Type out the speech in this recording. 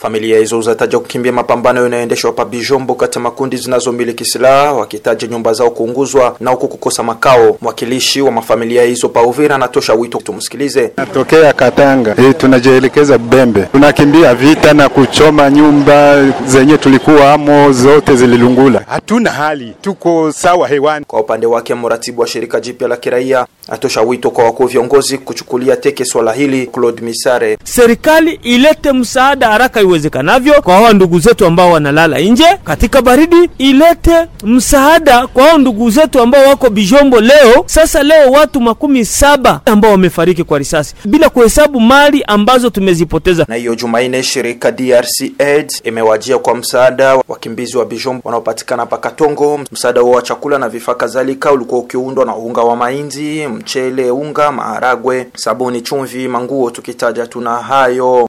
Familia hizo zataja kukimbia mapambano yanayoendeshwa hapa Bijombo kati ya makundi zinazomiliki silaha, wakitaja nyumba zao kuunguzwa na huku kukosa makao. Mwakilishi wa mafamilia hizo pa Uvira anatosha wito, tumsikilize. Natokea Katanga e, tunajielekeza Bembe, tunakimbia vita na kuchoma nyumba zenye tulikuwa amo, zote zililungula. Hatuna hali, tuko sawa hewani. Kwa upande wake, mratibu wa shirika jipya la kiraia atosha wito kwa wakuu viongozi kuchukulia teke swala hili. Claude Misare: serikali ilete msaada haraka iwezekanavyo kwa hao ndugu zetu ambao wanalala nje katika baridi, ilete msaada kwa hao ndugu zetu ambao wako Bijombo leo. Sasa leo watu makumi saba ambao wamefariki kwa risasi bila kuhesabu mali ambazo tumezipoteza. Na hiyo Jumanne shirika DRC Aid imewajia kwa msaada wakimbizi wa Bijombo wanaopatikana pa Katongo. Msaada huo wa chakula na vifaa kadhalika ulikuwa ukiundwa na unga wa mahindi, mchele, unga, maharagwe, sabuni, chumvi, manguo, tukitaja tuna hayo.